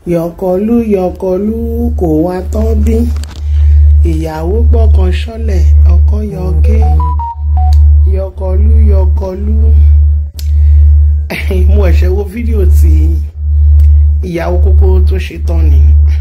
yọkọlú yọkọlú kò wá tán bí ìyàwó gbọ́kàn ṣọ́lẹ̀ ọkọ yọké yọkọlú yọkọlú mo ẹ̀ṣẹ̀ wo fídíò tí ìyàwó kókó tó ṣe tán ni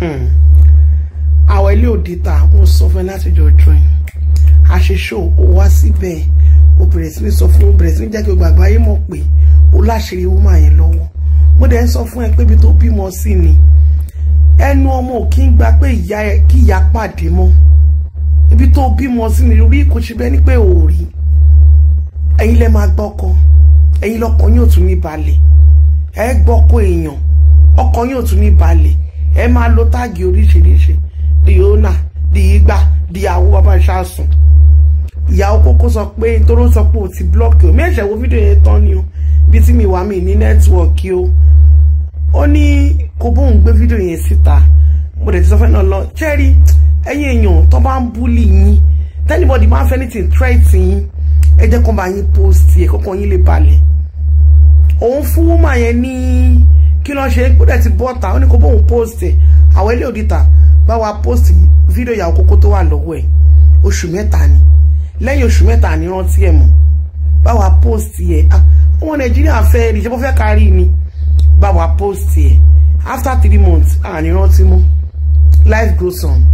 àwọn ilé òdìta mo sọ fún ẹ láti jọ join àṣeṣò ó wá síbẹ̀ ó bẹ̀rẹ̀ sí ní sọ fún ó bẹ̀rẹ̀ sí ní jẹ́ kí o gbàgbọ́ ayé mọ̀ pé ó láṣìírí wúmà yẹn lọ́wọ́ mo dẹ̀ ń sọ fún ẹ pé ibi tó bímọ sí ni ẹnu ọmọ ò kí ń gba pé ìyá ẹ kí ìyá pàdé mọ́ ibi tó bímọ sí ni rí kò ṣe bẹ́ẹ̀ ni pé ò rí ẹ̀yin lẹ máa gbọ́kọ ẹ̀yin lọ́kàn yóò tún ní balẹ̀ ẹ gbọ́kọ èèyàn ọkàn yóò tún ní balẹ̀ ẹ máa lo táàgì oríṣiríṣi di ona di igba di àwọ bàbá ṣáàsùn ìyàwó kókó sọ pé toró sọ pé o ti blọọkì o mi ẹ̀ṣẹ̀ wo fídíò yẹn tán ni o bí tí mi wà mí ní nẹ́tíwọ̀kì o ó ní kó bóun gbé fídíò yẹn síta mo dẹ̀ ti sọ fẹ́ náà lọ jẹ́rí ẹ̀yin èèyàn tó bá ń búlì yín tẹ́nibọ́dì máa ń fẹ́ ní ti threat yín ẹ jẹ́ kó bá yín post yẹ kọ́kọ́ yín lè balẹ̀ òun fún wúmà yẹn ní kí ló ṣe kó dẹ̀ ti bọ́ta ó ní kó bóun post ẹ̀ àwọn ilé òdìta bá wa post fídíò ìyàwó kókó tó wà lọ́wọ́ ẹ̀ oṣù mẹ́ta ni lẹ́yìn oṣù mẹ́ta ni rántí ẹ̀ mọ̀ bá wa post ẹ̀ ọmọ nàìjíríà fẹ́ rí ṣe bó fẹ́ kárí ni bá wa post ẹ̀ after three months àní rántí mú life goes on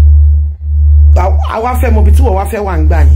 àwa fẹ́ mọ ibi tí wọ́n wá fẹ́ wà ń gbà yẹn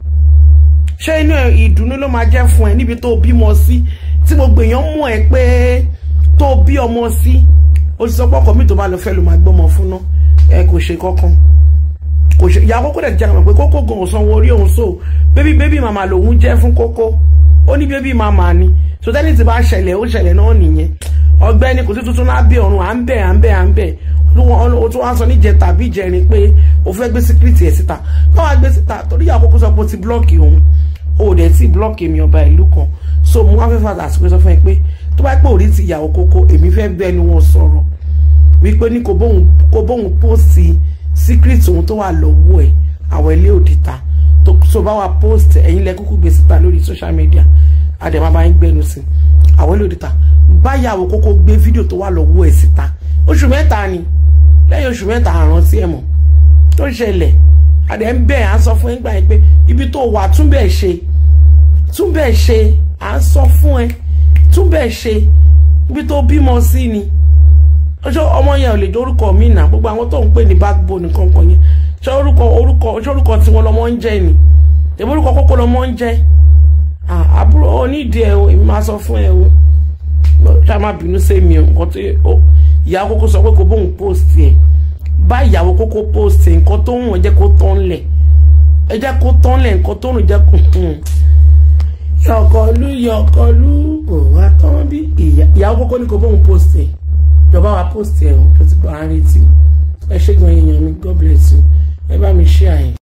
ṣé inú ìdùnnú ló máa jẹ́ fún ẹ níbi tó bímọ sí tí gbogbo èèyàn mọ̀ ẹ́ pé tó bí ọmọ sí o ti sọ pé ọkọ mi tó bá lọ fẹ́ ló máa gbọ́mọ fún náà ẹ kò ṣe kankan kò ṣe ìyá kókó dẹ̀ jẹ́ àmọ̀ pé kókó gan sanwó orí òun so bébí bébí màmá lòun jẹ́ fún kókó ó ní bébí màmá ni so tẹ́lẹ̀ tí bá ṣẹlẹ̀ ó ṣẹlẹ̀ náà nìyẹn ọgbẹ́ni kò sí tuntun lábẹ́ ọ̀run à ń bẹ̀ à ń bẹ̀ à ń bẹ̀ o tún wá sọ níjẹ tàbí ìjẹrin pé o fẹ́ gbé síkírìtì ẹ̀ síta báwa gbé síta torí ìyá kókó sọ pé o ti blọ́ọ̀kì òun o dẹ̀ ti blọ́ọ̀kì èmi ọba ìlú kan so mo wá fẹ́ fàtà àsìkò sọ fún ẹ pé tó bá pẹ́ òrí ti ìyàwó kókó èmi fẹ́ gbẹ́nu wọn sọ̀rọ̀ wípé ní kò bóun póòsì secret ohun tó wà lọ́wọ́ ẹ̀ àwọn ilé òdìta tó bá wa post ẹ̀yin lẹ kúkú gbé síta lórí social media àdèmá bá ń gbẹnu sí àwọn ilé òdìta báyàwó kókó gbé fídíò tó wà lọ́wọ́ ẹ̀ síta oṣù mẹ́ta ni lẹ́yìn oṣù mẹ́ta àrántí ẹ̀ mọ̀ tó ṣẹlẹ̀ àdè ń bẹ̀ à ń sọ fún ẹ gbà yín pé ibi tó wà tún bẹ̀ ṣe tún bẹ̀ ṣe à ń sọ fún ẹ tún bẹ̀ ṣe ibi tó bímọ sí ni ọjọ́ ọmọ yẹn ò lè jẹ́ orúkọ mi nà gbogbo àwọn tó ń pè ní backbone kankan yẹn ṣé orúkọ orúkọ ṣé orúkọ tí wọn lọmọ ń jẹ ni èmi orúkọ kókó lọmọ ń jẹ àbúrò onídìí ẹ o èmi máa sọ fún ẹ o ṣá má bínú sí mi o nǹkan tó ìyá kókó sọ pé kò bóun post ẹ bá ìyàwó kókó post ẹ nǹkan tó ń wọ̀n jẹ́ kó tán lẹ̀ ẹ jẹ́ kó tán lẹ̀ nǹkan tó ń jẹ́ kó yọkọlú yọkọlú kò wá tán bí ìyàwó kókó ní kò bóun post ẹ ìjọba wa post ẹ o tó ti gbọ́ àárín tí ẹ ṣe gan èèyàn mi god bless you ẹ bá mi share yẹn.